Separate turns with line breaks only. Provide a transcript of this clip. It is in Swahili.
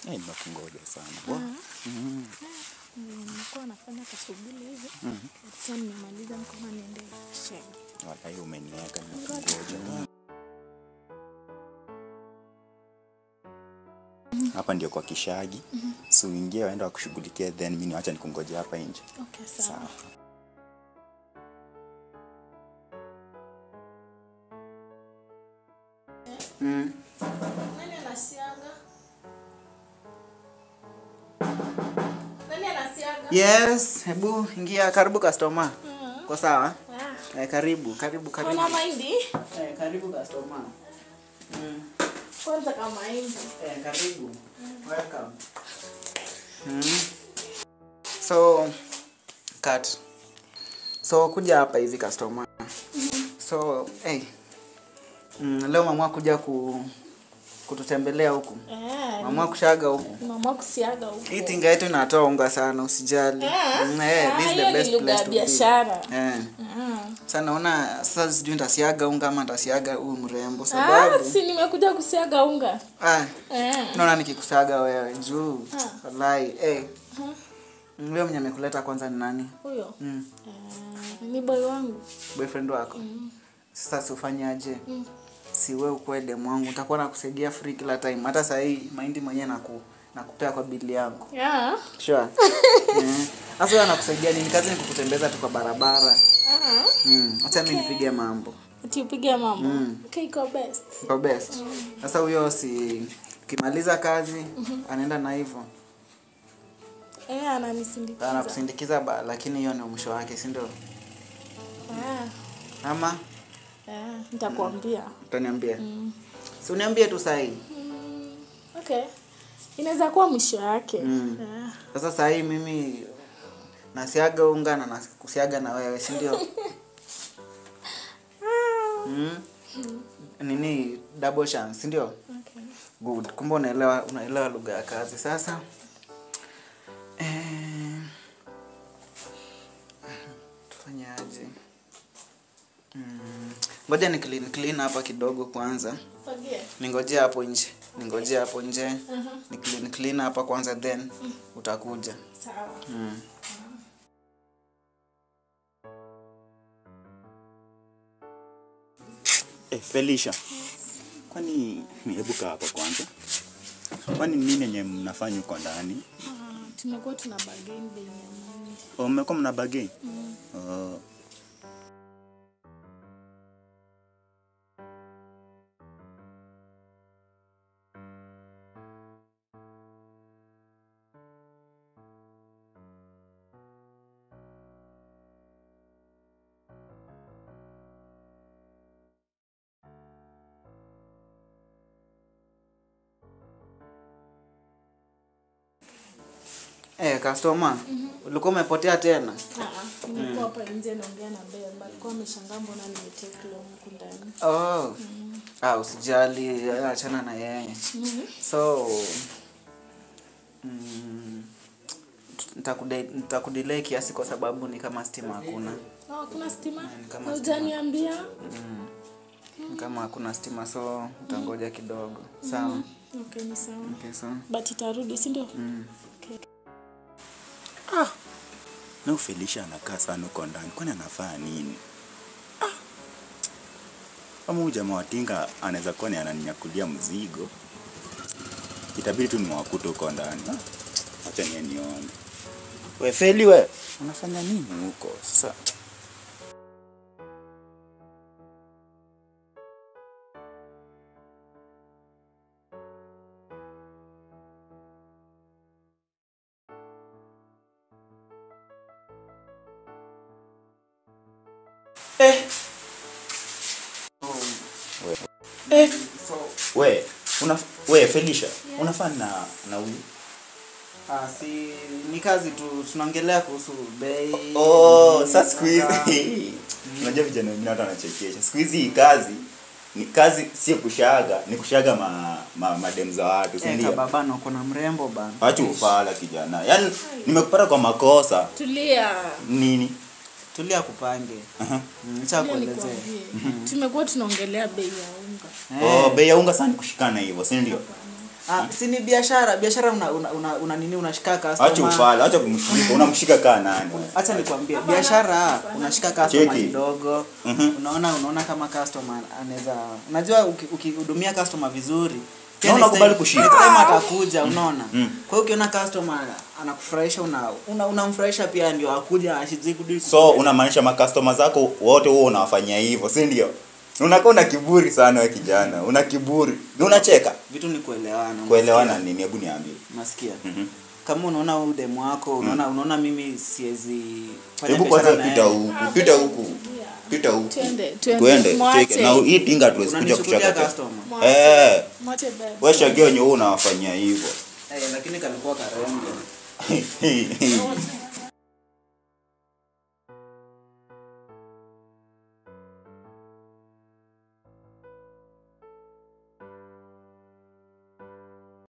Eh, nimekungoja sana. Wa. Mm.
Nilikuwa nafanya kashughuli hivi. Sasa nimemaliza nikaona niende sheng.
Wallahi umeniweka nimekungoja. Hapa ndio kwa Kishagi. So uingie waenda wakushughulikia then mimi niacha nikungoje hapa nje.
Okay, sawa.
Sawa.
Nani anasiaga? Nani anasiaga?
Yes, hebu ingia. Karibu customer. Kwa sawa?
Ah,
Eh, karibu, karibu, karibu.
Kuna mahindi?
Eh, karibu customer. Mm.
Kwanza kama mahindi.
Eh, karibu. Welcome. Mm. So, cut. So, kuja hapa hivi customer. So, hey. Mm, leo mama kuja ku kututembelea huku.
Eh,
Mama kushaga huku.
mama kusiaga huko.
Hii tinga yetu inatoa unga sana, usijali.
Eh?
Mm, eh,
Ah,
this is
hiyo
the
ni
best
lugha
place
ya
to be.
biashara.
Eh.
Ah.
Sasa naona sasa sijui nitasiaga unga ama nitasiaga huyu mrembo
Ah,
sababu
si nimekuja kusiaga unga.
ah,
Eh.
naona nikikusaga wewe juu
Ah.
wallahi eh. Wewe mwenye amekuleta kwanza ni nani?
Huyo.
Mm.
Eh, ni boy wangu.
Boyfriend wako. Sasa si ufanyaje? Si wewe ukwe demu wangu utakuwa nakusaidia free kila time. Hata saa hii mahindi mwenyewe naku nakupea kwa bili yangu.
Yeah.
Sure. Eh. Sasa wewe anakusaidia nini? Kazi ni kukutembeza tu kwa barabara.
Ah.
Mm. Acha mimi nipige mambo.
Ati upige mambo. Okay, iko best.
Kwa best. Sasa huyo si ukimaliza kazi anaenda na hivyo.
Eh, ananisindikiza.
Anakusindikiza ba, lakini hiyo ndio mwisho wake, si ndio?
Ah.
Ama
Eh, nitakwambia.
utaniambia. Si uniambie tu saa hii.
Okay. Inaweza kuwa mwisho yake.
Mm.
Eh.
Sasa saa hii mimi nasiaga unga na nakusiaga na wewe, si ndio? Mm. Nini double chance, si ndio?
Okay.
Good. Kumbe unaelewa unaelewa lugha ya kazi. Sasa eh, tufanyaje? Mm, Ngoja ni clean clean hapa kidogo kwanza.
Fagia.
Ningojea hapo nje. Ningojea hapo nje. Ni clean clean hapa kwanza then utakuja.
Sawa.
Mm.
Eh, Felicia. Kwani hebu kaa hapa kwanza. Kwani nini yenye mnafanya huko ndani?
Ah, tumekuwa tuna bargain bei ya mahindi.
Oh, mmekuwa mna bargain? Oh.
Eh, customer, ulikuwa umepotea tena?
Ah, nimekuwa hapa nje naongea na Bemba. Alikuwa ameshangaa mbona nimetake loan huku ndani.
Oh. Ah, usijali, achana na yeye. So mm, nitakude- nitakudelay kiasi kwa sababu ni kama stima hakuna.
Oh, kuna stima?
Ni kama
Hujaniambia?
Ni kama hakuna stima so utangoja kidogo. Sawa.
Okay, ni sawa.
Okay, so.
But itarudi, si ndio? Okay.
Na huyu Felicia anakaa sana huko ndani. Kwani anafanya nini? Ah. Kama huyu jamaa wa tinga anaweza kuwa ni ananinyakulia mzigo. Itabidi tu nimewakuta huko ndani. Ah, Acha niye nione. We Feli we, unafanya nini huko? Sasa
Eh, so
we, una we Felicia, unafanya na na huyu?
ah, si ni kazi tu tunaongelea kuhusu bei.
Oh, sasa siku hizi unajua vijana wengine watu wanachekesha. Siku hizi hii kazi ni kazi sio kushaga, ni kushaga ma, ma madem za watu, si
Eh,
ndio?
kababana uko na mrembo bana.
Acha ufala kijana. Yaani nimekupata kwa makosa.
Tulia.
Nini?
Tulia kupange.
Aha.
Mm, Acha
Tulia
kuelezea.
nikwambie. Tumekuwa tunaongelea bei ya unga.
Oh, bei ya unga sana ni kushikana hivyo, si ndio?
Ah, si ni biashara biashara una, una, una, una nini unashika
Acha
customer
ufala, acha kumshika. Unamshika kaa nani?
acha nikwambie biashara unashika customer
Cheki.
kidogo
Mhm.
unaona unaona kama customer anaweza unajua uki- ukihudumia customer vizuri pia
Na
next
unakubali
time-
kushika.
next time atakuja unaona
Mm.
kwa hiyo ukiona customer anakufurahisha una una- unamfurahisha pia ndio akuja ashizidi
So unamaanisha makastoma zako wote huo unawafanyia hivyo, si ndio? Unakuwa una kiburi sana wewe kijana. Una kiburi. Ni unacheka.
vitu ni kuelewana
Kuelewana
unasikia?
nini? Hebu niambie.
unasikia
Mhm.
kama unaona huyu demu wako unaona unaona mimi siwezi fanya
Hebu
biashara
kwanza
na
pita
yeye.
huku, pita huku. Pita huku.
Twende, twende.
Twende,
Mwache.
cheki. Na hii tinga tuwezi kuja
unanichukulia
kuchaka.
customer
Mwache.
Eh,
Mwache bebe.
wewe shagio wenye wewe unawafanyia hivyo.
eh lakini kalikuwa karembe
Hey, hey, hey.